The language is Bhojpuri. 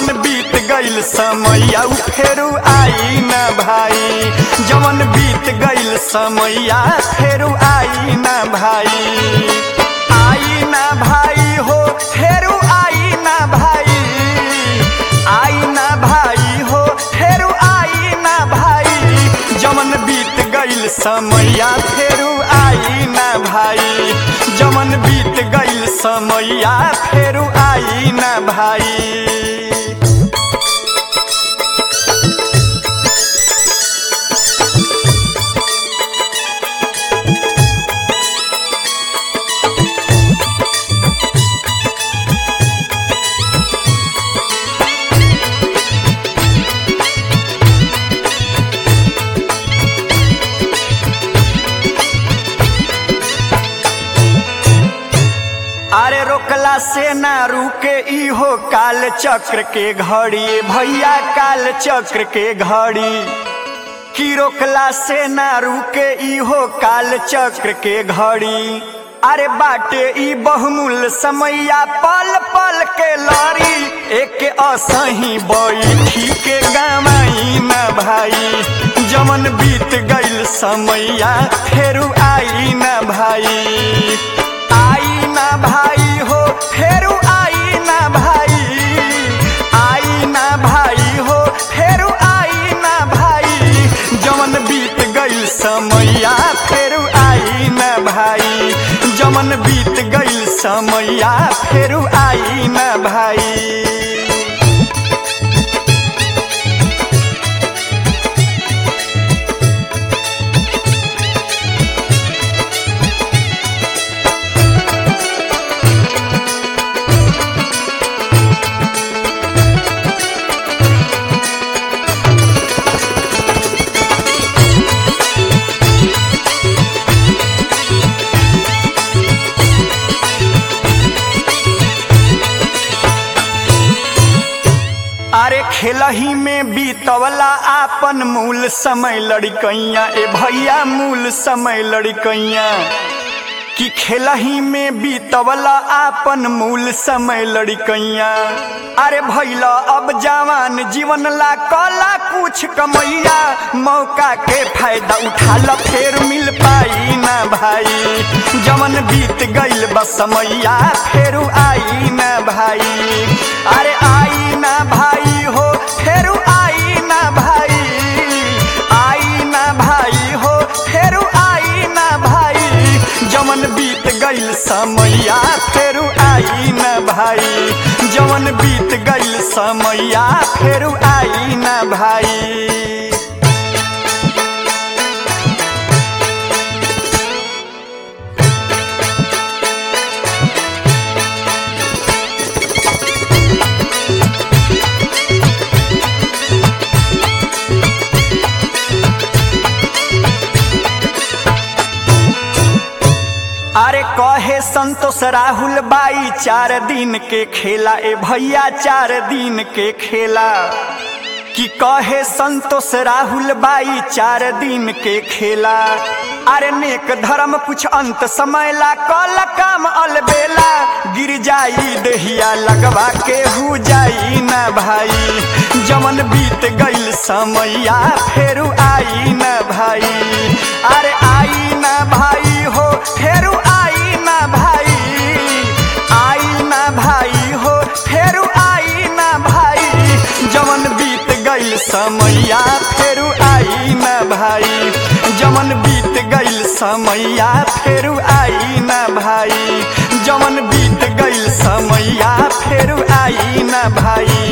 बीत गईल समैया उ फेरू आई ना भाई जवन बीत गईल समैया फेरू आई ना भाई आई ना भाई हो फेरू आई ना भाई आई ना भाई हो फेरू आई ना भाई जवन बीत गईल समैया फेरू आई ना भाई जवन बीत गईल समैया फेरू आई ना भाई अरे रोकला से ना रुके इहो काल चक्र के घड़ी भैया काल चक्र के घड़ी की रोकला से ना रुके इहो काल चक्र के घड़ी अरे बाटे ई बहुमूल्य समैया पल पल के लड़ी एक असही बैठी के गमाई ना भाई जमन बीत गईल समैया फेरू आई ना भाई आई ना भाई हो फेरू आई ना भाई आई ना भाई हो फेरू आई ना भाई जमन बीत गईल समैया फेरू आई ना भाई जमन बीत गईल समैया फेरू आई ना भाई अरे खेलही में बीतवला आपन मूल समय लड़कैया ए भैया मूल समय लड़कैया कि खेलही में बीतवला आपन मूल समय लड़कैया अरे भैला अब जवान जीवन ला कला कुछ कमैया मौका के फायदा उठा ल फेर मिल पाई ना भाई जवन बीत गईल बसमैया फेरू आई ना भाई अरे आई ना भाई हो फेरू आई ना भाई आई ना भाई हो फेरू आई ना भाई जवन बीत गईल समैया फेरू आई ना भाई जवन बीत गईल समैया फेरू आई ना भाई अरे कहे संतोष राहुल बाई चार दिन के खेला ए भैया चार दिन के खेला कि कहे संतोष राहुल बाई चार दिन के खेला अरे नेक धर्म कुछ अंत समय ला कल काम अलबेला गिर जाई दहिया लगवा के हु जाई ना भाई जमन बीत गईल समैया फेरू आई ना भाई अरे आई ना भाई हो फेरू आई ना भाई आई ना भाई हो फेरू आई ना भाई जमन बीत गईल समैया फेरू आई ना भाई जमन बीत गईल समैया फेरू आई ना भाई जमन बीत गईल समैया फेरू आई ना भाई